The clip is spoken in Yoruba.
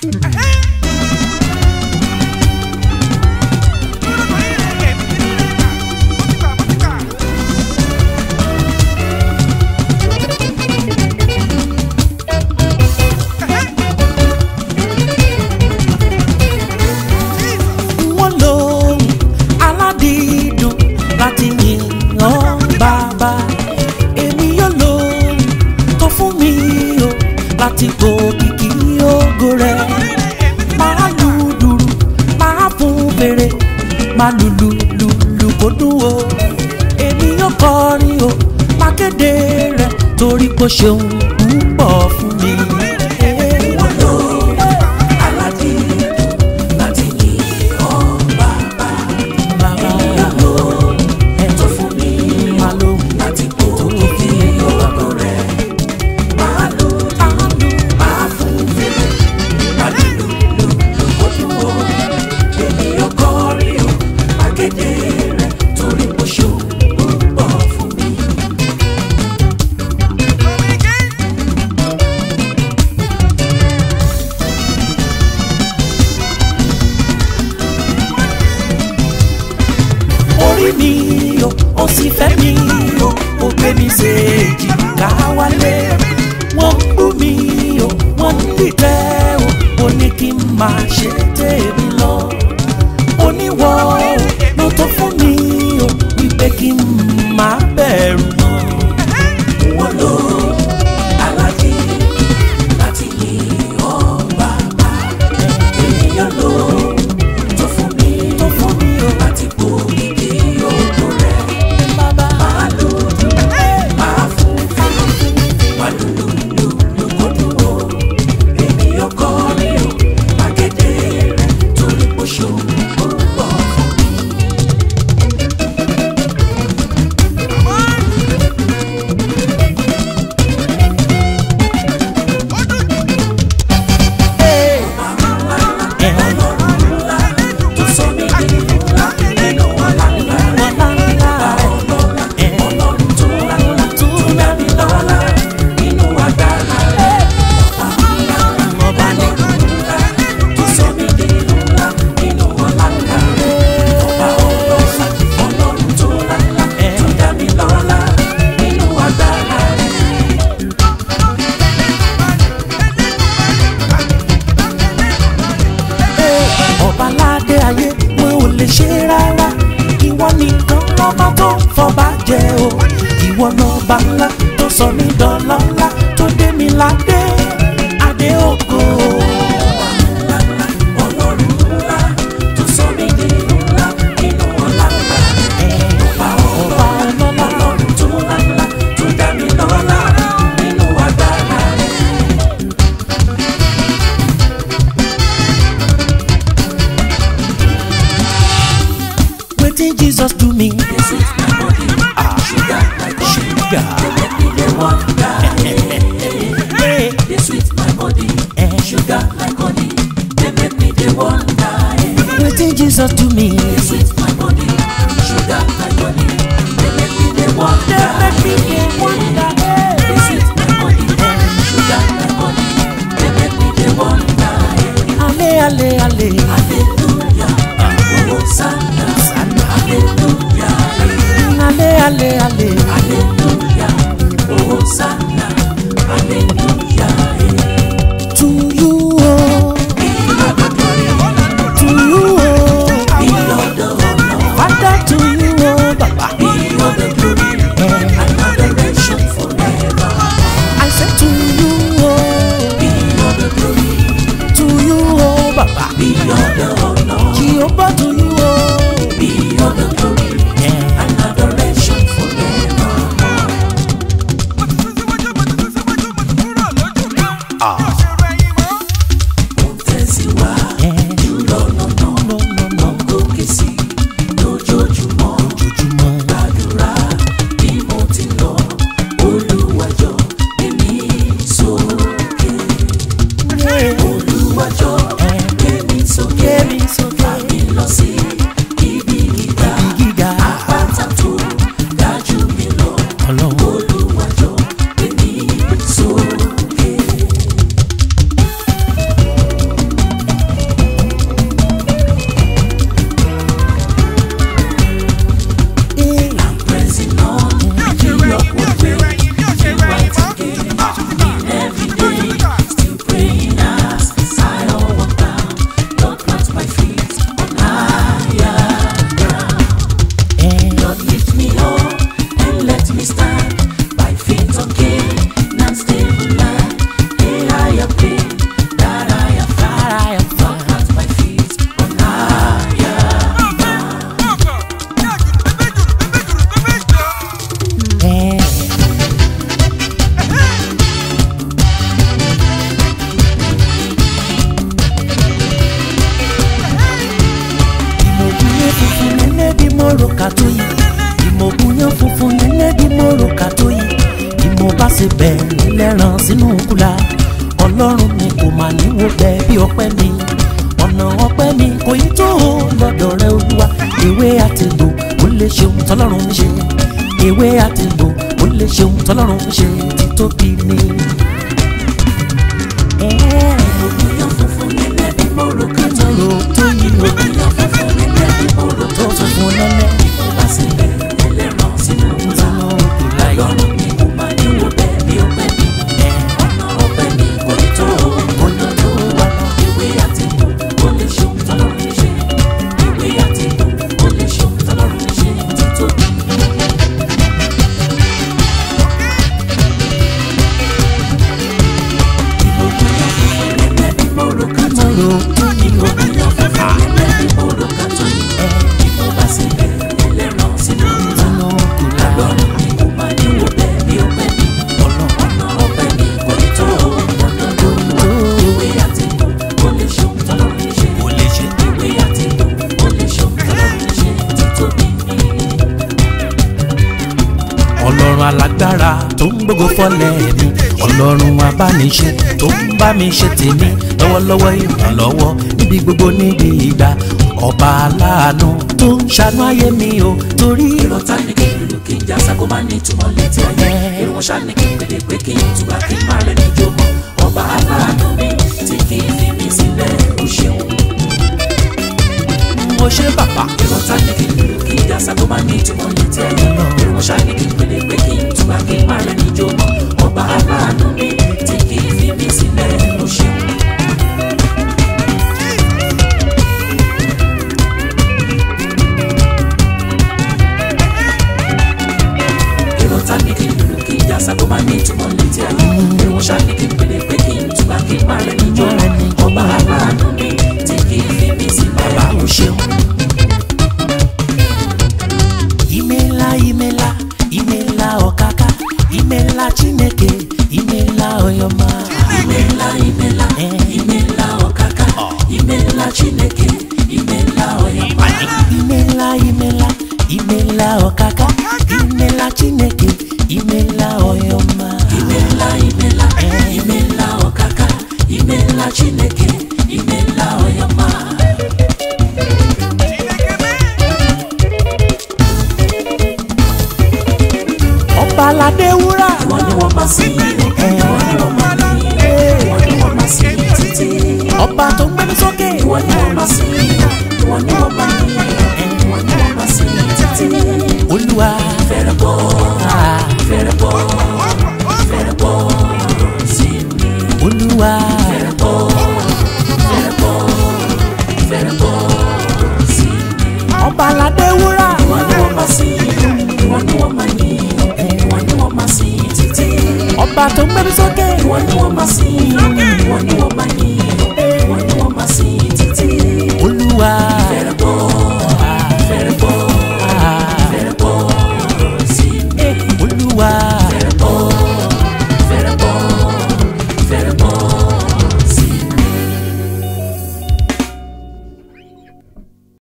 wọ́n lóhùn aládìídùn láti yìn ọ́ bàbá èmi yóò lóhùn tó fún mi o láti gòkìkì ògo rẹ̀ máa lu dùrù máa fún fèrè máa lùlù lùlù kó dùn o èmi yóò kọrin o máa kéde rẹ̀ torí kò ṣeun púpọ̀ fún mi. Wọ́n lóhùn aládìídùn láti yìn ọ́ bàbá. Bàbá ẹ̀ Tó fún mi máa lóhùn. láti kó kìkì ògo rẹ̀. Máa lù máa fún fèrè. Máa lùlù lùlù kó dùn ó. Èmi yóò kọrin o, máa kéde rẹ̀ torí kò ṣeun púpọ̀ fún mi. orí mi o ó sì fẹ́ mi o ó gbé mi séèjì ká wálé wọ́n ń bú mi o wọ́n ń dìtẹ́ o ó ní kí n máa ṣe tèmi lọ oníwọ̀ o ló tó fún mi o wípé kí n máa bẹ̀rù mọ́. Wọ́n lò aládé láti yìn ọ́ bàbá. Ènìyàn lò tó fún mi tó fún mi o láti kó kìkì ògo rẹ̀. bàbá Máa lù máa fún fún máa lù lù lù lù kó dùn ó. Ènìyàn kọrin o, máa kéde rẹ̀ torí kò ṣòro púpọ̀ fún mi. Tó sọ mí di ńlá nínú ọ̀la ńlá rẹ̀. Ọlọ́run tó lálá tó dá mi lọ́lá nínú agbára rẹ̀. Ọba ní ńlá tó sọ mí di ńlá nínú ọ̀la ńlá rẹ̀. Ọba ọlọ́lá Ọlọ́run tó lálá tó dá mi lọ́lá nínú agbára rẹ̀. ọba ládé ayé wọn ò lè ṣe rárá ìwọ nìkan lọ́ba tó ń fọba jẹ o ìwọ lọ́ba ńlá tó sọ mí dọ́lọ́lá tó dé mi ládé adé ògo. Ọlọ́run ńlá tó sọ mí di ńlá nínú ọ̀la ńlá rẹ̀. Ọba ọba ọlọ́lá ọlọ́lá Ọlọ́run tó lálá tó dá mi lọ́lá nínú agbára rẹ̀. wetin jesus do me. This is my body, sugar like sugar. Let me the wonder. Hey, They sweet my body, sugar like honey. They make me the wonder. wetin jesus do me. They sweet my body, sugar like honey. They make me the wonder. make me dey wonder. They sweet my body, sugar like honey. They make me the wonder. ale ale ale. Hallelujah, Hosanna, Hallelujah, ale ale ale. Hallelujah, Hosanna, Hallelujah. to you o. to you o. Be all the honor, father to you o baba. be all the glory, and adoration forever. I say to you o. Be all the glory, to you o baba. be all the honor, jehovah to you o. be all the glory, and adoration forever. Mo tẹ̀síwájú lọ́nà náà, mo gòkè sí lójoojúmọ́. Gbàdúrà bí mo ti lọ, Olúwa jọ̀ọ́ gbé mi sókè. Olúwa jọ̀ọ́ gbé mi sókè. Fà mí lọ sí ibi gíga. gíga. Àpáta tó ga jù mí lọ. Olúwa jọ̀ọ́ gbé mi sókè. ṣe bẹ́ẹ̀ lẹ́ràn sínú kúlà ọlọ́run mi kò mà níwò bẹ́ẹ̀ bí ọpẹ́ mi ọ̀nà ọpẹ́ mi kò yí tó o lọ́dọ̀ rẹ olúwa ìwé àtìgbò ó lè ṣeun tọ́lọ́run ń ṣe ìwé àtìgbò ó lè ṣeun tọ́lọ́run ń ṣe títóbi ni. Ògùnyàn funfun nílẹ̀ bí mo rò ká tó yí. tó yí o Ògùnyàn funfun nílẹ̀ bí mo rò tó ká tó funfun yí. lẹ́lẹ́ Mo bá sílẹ̀ ẹlẹ́ran sínú ńlá. sínú kúlà yìí. Ọlọ́run mi kò máa ní wo bẹ́ẹ̀ bí ọpẹ́ mi. Ọ̀nà ọpẹ́ mi kò ní tó o. Olódò wa ìwé àti ìbò kò lè ṣeun tọ́lọ́run ń ṣe. Ìwé àti ìbò kò lè ṣeun tọ́lọ́run ń ṣe títóbi. Ògùnyàn funfun nílẹ̀ bí mo rò ká tó yí. Ògùnyàn funfun nílẹ̀ bí mo rò ká tó yí. Mo bá sílẹ̀ ẹlẹ́ran sínú ńlá. sínú kúlà Ọlọ́run mi kò máa ní wo bẹ́ẹ̀ bí ọpẹ́ mi. Ọ̀nà ọpẹ́ mi kò ní tó o. Ìwé àti ìbò kò lè ṣeun tọ́lọ́run ń ṣe. kò lè ṣe. Ìwé àti ìbò kò lè ṣeun tọ́lọ́run ń ṣe títóbi ni. ọlọ́run alágbára tó ń gbógo fọ́lẹ̀ mi ọlọ́run abániṣe tó ń bá mi ṣe tèmi lọ́wọ́lọ́wọ́ ìrànlọ́wọ́ níbi gbogbo níbi ìgbà ọba aláàánú tó ń ṣàánú ayé mi o torí Èrò ta ni kí ìlú kí n já sago máa ní ìtumọ̀ létí ayé. Èrò wọn ṣá ni kí n pèdè pé kí n túbà kí n má rẹ̀ níjó mọ́. Ọba aláàánú mi tí kì í fi mí sílẹ̀ ó ṣeun. mo ṣe bàbá Èrò ta ni kí ìlú kí n já sago máa ní ìtumọ̀ létí ayé. Èrò wọn ṣá ni kí n pèdè pé kí n túbà kí n má rẹ̀ níjó mọ́. Ọba aláàánú mi tí kì í fi mí sílẹ̀ ó ṣeun. Èrò ta ni kí ìlú kí n já sago máa ní ìtumọ̀ létí ayé. Èrò wọn ṣá ni kí n pèdè pé kí n túbà kí n má rẹ̀ níjó mọ́. Ọba aláàánú mi tí kì í fi mí sílẹ̀ bàbá ó o ṣeun. ṣeun. imela imela imela ọ̀kàkà imela chineke imela ọyọmọ. Imela imela imela ọkaka imela Chineke imela ọyọma. imela imela imela ọ̀kàkà imela chineke imela ọyọmọ. Imela imela imela ọkaka imela Chineke imela ọyọma. ọba aládé wúrà. Ìwọ ni wọ́n máa sìn yìí o, ìwọ ni wọ́n máa ní ìwọ ni wọ́n máa sìn yìí títí. ọba tó ń gbé mi sókè. Ìwọ ni wọ́n